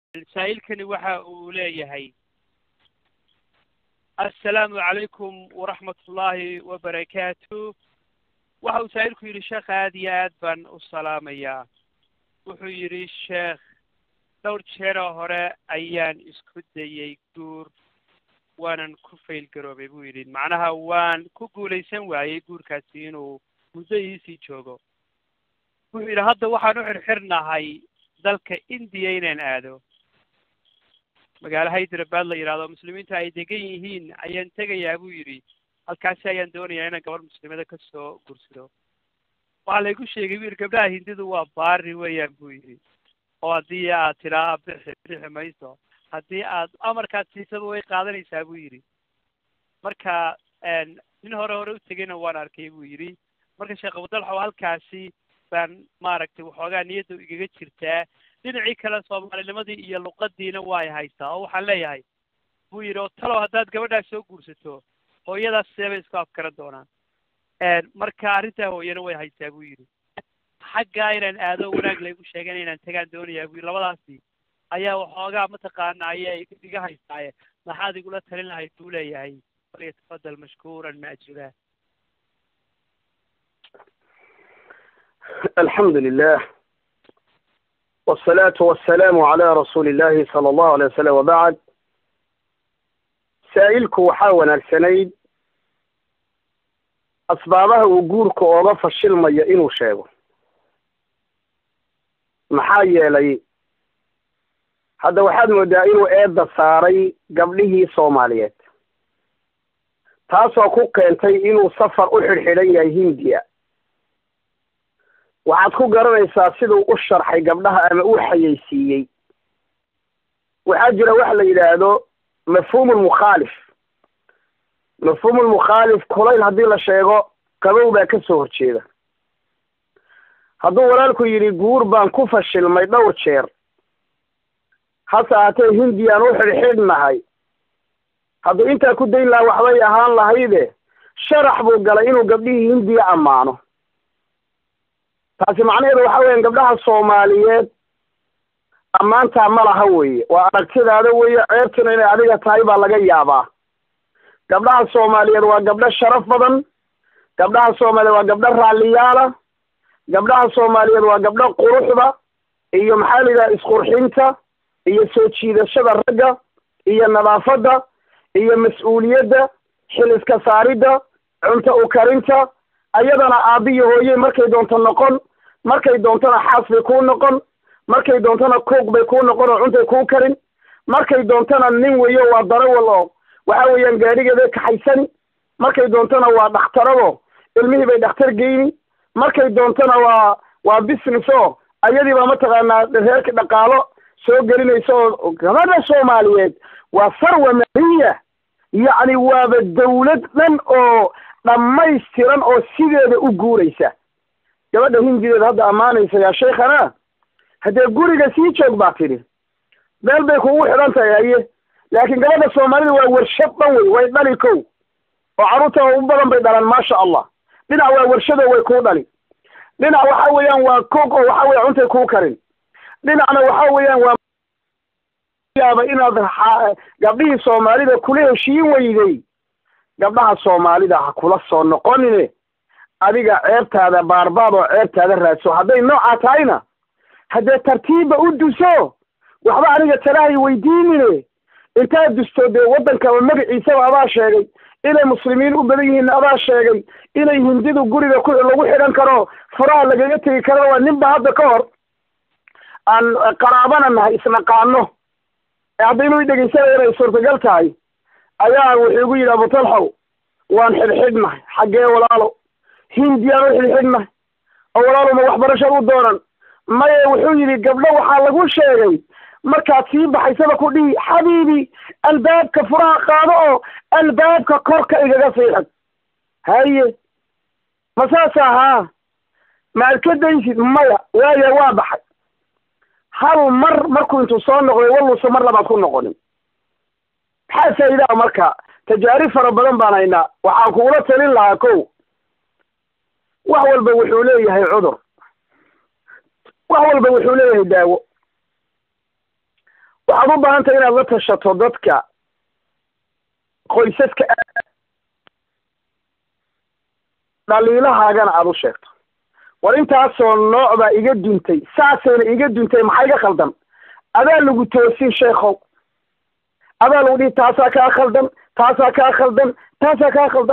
saa'ilkani waxa uu leeyahay assalaamu calaykum waraxmat ullaahi wabarakaatu waxa uu saa'ilku yidhi sheekh aad iyo aad baan u salaamayaa wuxuu yidhi sheekh dhowr jeeroo hore ayaan isku dayey guur waanan ku fail garoobay buu yidhi macnaha waan ku guulaysan waayey guurkaasi inuu muddo iisii joogo wuxuu yidhi hadda waxaan u xirxirnahay dalka indiya inaan aado magaalo hyderabad la yidhahdo muslimiinta ay degan yihiin ayaan tegayaa buu yidhi halkaasi ayaan doonayaa inaan gabar muslimada ka soo gursado waxaa laygu sheegay buu yidhi gabdhaha hindidu waa baari weeyaan buu yidhi oo haddii aad tidhaa bixi bixi mayso haddii aad amarkaad siisaba way qaadanaysaa buu yidhi marka nin hore hore u tegayna waan arkay buu yidhi marka sheekh abudalxow halkaasi baan maaragtay waxoogaa niyadda igaga jirtaa dhinacii kale soomaalinimadii iyo luqadiina way haysaa oo waxaan leeyahay buu yidhi oo talow haddaad gabadhaas soo guursato hooyadaas seebay isku afkaran doonaan marka arrintaa hooyana way haysaa buu yidhi xaggaa inaan aado wanaag laygu sheegana inaan tagaan doonayaa buu yidhi labadaasi ayaa waxoogaa mataqaana ayay iga haystaaye maxaad igula talin lahayd buu leeyahay falyatafadal mashkuuran maajura الحمد لله والصلاة والسلام على رسول الله صلى الله عليه وسلم وبعد saa'ilku waxaa wanaagsanayd asbaabaha uu guurka ooga fashilmayo inuu sheego maxaa yeelay hadda waxaad moodaa inuu eedda saaray gabdhihii soomaaliyeed taasoo ku keentay inuu safar u xidhxidhan yahay hindiya waxaad ku garanaysaa siduu u sharxay gabdhaha ama u xayeysiiyey waxaa jira waxa la yidhaahdo mafhuum lmukhaalif mafhuum lmukhaalif kulayl haddii la sheego qabow baa ka soo horjeeda hadduu walaalku yidhi guur baan ku fashilmay dhowr jeer hase ahaatee hindiyaan u xidhxidhnahay hadduu intaa ku dayn lahaa waxbay ahaan lahayde sharax buu galay inuu gabdhihii hindiya ammaano taasi macnaheedu waxa weeyaan gabdhaha soomaaliyeed ammaantaa ma laha weeye waa aragtidaada weeye ceebtuna inay adiga tahay baa laga yaabaa gabdhaha soomaaliyeed waa gabdho sharaf badan gabdhaha soomaaliyeed waa gabdho raalliyaala gabdhaha soomaaliyeed waa gabdho quruxda iyo maxaa la yidhaha isqurxinta iyo soo jiidashada ragga iyo nadaafadda iyo mas-uuliyadda xil iska saaridda cunto u karinta ayadana aabbiyo hooye markay doonto noqon markay doontona xaas bay kuu noqon markay doontona koog bay kuu noqon oo cuntay kuu karin markay doontona nin weyo waa darawal oo waxa weeyaan gaadhigeeday kaxaysani markay doontona waa dhakhtarado ilmihii bay dhakhtar geyni markay doontona waa waa business oo ayadii baa mataqaanaa reerka dhaqaalo soo gelinaysa oo gabadha soomaaliyeed waa sarwa mariya yacni waaba dawlad dhan oo dhammaystiran oo sideeda u guuraysa gabadha hindideeda hadda ammaanaysa yaa sheikhana haddee guriga sii joog baa tidhi meel bay kugu xidhan tahay haye laakiin gabadha soomaalida waa warshad dhan wey way dhali kow oo carruurta u badan bay dhalaan maasha allah dhinac waa warshado way kuu dhali dhinac waxa weeyaan waa koog oo waxa weya cuntay kuu karin dhinacna waxa weeyaan waa yaaba inaad gabdhihii soomaalida kula heshiin weyday gabdhaha soomaalida ha kula soo noqonine adiga ceebtaada baarbaad oo ceebtaada raadso hadday noocaa tahayna haddee tartiibba u duso waxba aniga talahay weydiinine intaad dusto dee waddankaba magaciisaba adaa sheegay inay muslimiin u badan yihiin adaa sheegay inay hindidu guriga ku lagu xidhan karo furaha lagaga tegi karo waa ninba hadda ka hor aan qaraabana nahay isnaqaano haddaynu i dhegeysanaya inay suurtagal tahay ayaa wuxuu igu yidhi abutalxow waan xidhxidhnahay xaggee walaalo hindiyaan u xidhxidhnahay oo walaalo ma waxbarashad u doonan maye wuxuu yidhi gabdho waxaa lagu sheegay markaad sii baxaysaba ku dhihi xabiibi albaabka furaha qaado oo albaabka korka igaga siixid haye ma saasa haa maad ka daysid maya waaya waa baxay hal mar markuu intuu soo noqday walluusa mar labaad ku noqonin maxaa faa'iidaa marka tajaarib fara badan baan haynaa waxaan kugula talin lahaa kow wax walba wuxuu leeyahay cudur wax walba wuxuu leeyahay daawo waxaad u baahan tahay inaad la tashato dadka qoysaska dhaliilahaagana aada u sheegto war intaasoo nooc baa iga duntay saasayna iga duntay maxaa iga khaldan adaa lagu toosin sheekhow adaa lagu dhihi taasaa kaa khaldan taasaa kaa khaldan taasaa kaa khaldan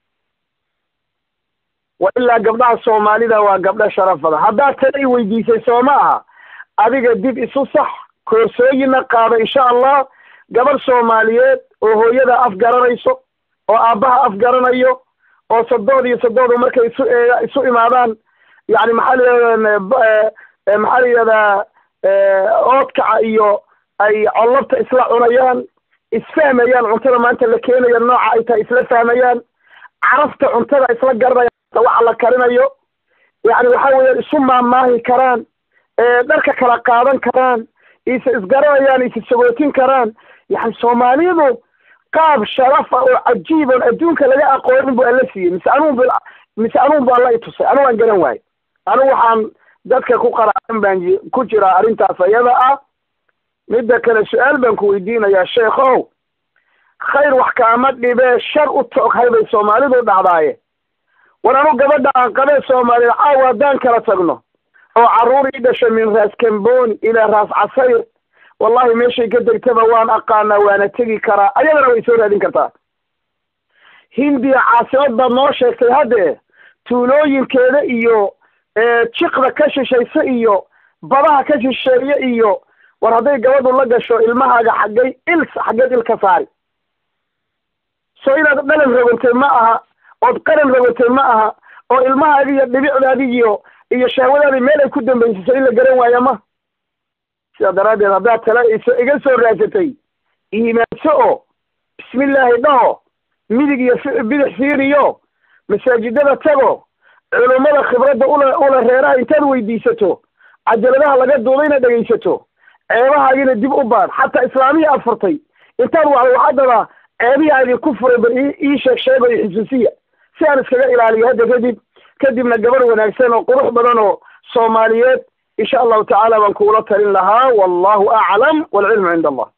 wa ilaa gabdhaha soomaalida waa gabdho sharaf badan haddaad tala i weydiisay soo ma aha adiga dib isu sax koorsooyina qaada insha allah gabarh soomaaliyeed oo hooyada af garanayso oo aabbaha af garanayo oo sadood iyo sadoodu markay isu isu imaadaan yani maxaa la yihahdaa maxaa la yihahdaa oodkaca iyo ay collabta isla cunayaan isfahmayaan cuntada maanta la keenayo nooca ay tahay isla fahmayaan carafta cuntada isla garanayaan waxa la karinayo yani waxa weeyaan isu maamaahi karaan dharka kala qaadan karaan is isgaranayaan is sagootin karaan yani soomaalidu qaab sharafa oo cajiiban adduunka laga aqoonin bu alla siiyey mise anugu mise anugu bu alla itusay anugu aan garan waayo anugu waxaan dadka ku qaraacan baan ku jiraa arrintaas ayada ah midda kale su-aal baan ku weydiinayaa sheekhow khayr wax kaama dhibee shar u tooghay bay soomaalidu dhacdaaye war anu gabadha aan qabee soomaaliyeed caawa haddaan kala tagno oo carruur ii dhashay min raas kamboni ilaa raas casayr wallahi meeshay ka degtaba waan aqaanaa waana tegi karaa ayadana way soo raadin kartaa hindiya caasimad baad noo sheegtay haddee tuulooyinkeeda iyo jiqda ka shishaysa iyo badaha ka shisheeye iyo war hadday gabadhu la gasho ilmahaaga xaggay il xaggeed il ka saari so inaad dhalan rogantay ma aha ood qaran rogantay ma aha oo ilmahaadi iyo dhibicdaadi iyo iyo shahwadaadi meel ay ku dambaysiso in la garan waaya ma sidaa daraaddeed haddaad tala iso iga soo raadsatay iimaanso oo bismillaahi dhaho midig iyo bidix fiiriyo masaajidada tago culummada khibradda ula ula reeraha intaad weydiisato cajaladaha laga duudayna dhegaysato ceebahaagina dib u baad xataa islaamihii aad furtay intaad wacday waxaa dabaa ceebihii aan idinku furay bal ii sheeg sheegayo xusuusiya si aan iskaga ilaaliyo hadda kadib kadibna gabar wanaagsan oo qurux badan oo soomaaliyeed insha allahu tacaala baan kuula talin lahaa wallahu aclam walcilmu cinda allah